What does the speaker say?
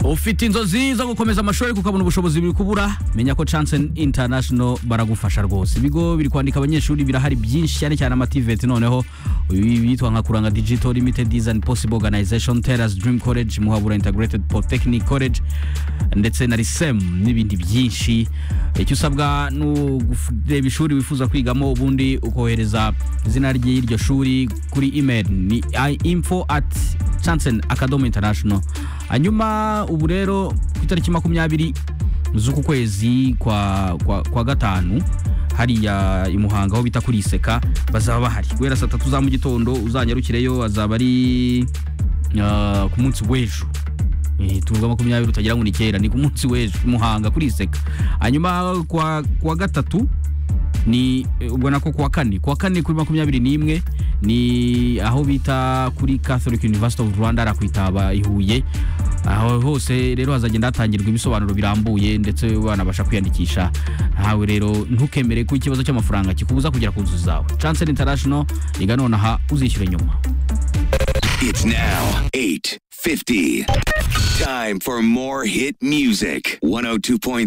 ufite inzozi zo gukomeza amashuri ariko ukabona ubushobozi biri kubura menya ko chance international baragufasha rwose ibigo biri kwandika abanyeshuri birahari byinshi cyane cyane amativeti noneho uyu yitwa nka kuranga digital limited is and possible organization teras dream college muhabura integrated polytechnic college ndetse na risem n'ibindi byinshi icyo usabwa ni ukureba ishuri wifuza kwigamo ubundi ukohereza izina ry'iryo shuri kuri email ni info at chansen akadomo international hanyuma ubu rero ku itariki makumyabiri z'uku kwezi kwa, kwa, kwa gatanu hariya i muhanga aho bita kuri iseka bazaba bahari guhera saa tatu za mu gitondo uzanyarukireyo azaba ari ah, ku munsi w'ejo Eh, tuvuga makumyabiri utagira ngo ni kera ni ku munsi w'ejo i muhanga kuri iseka hanyuma kwa, kwa gatatu ni eh, ubwo nako kuwa kane kuwa kane kuri makumyabiri n'imwe ni aho bita kuri catholic university of rwanda arakwitaba i huye aho hose rero hazagenda hatangirwa ibisobanuro birambuye ndetse banabasha kwiyandikisha ntawe rero ntukemere ko ikibazo cy'amafaranga kikubuza kugera ku nzozi zawe chancel international iga nonaha uzishyure nyuma It's now 8.50. Time for more hit music. 102.3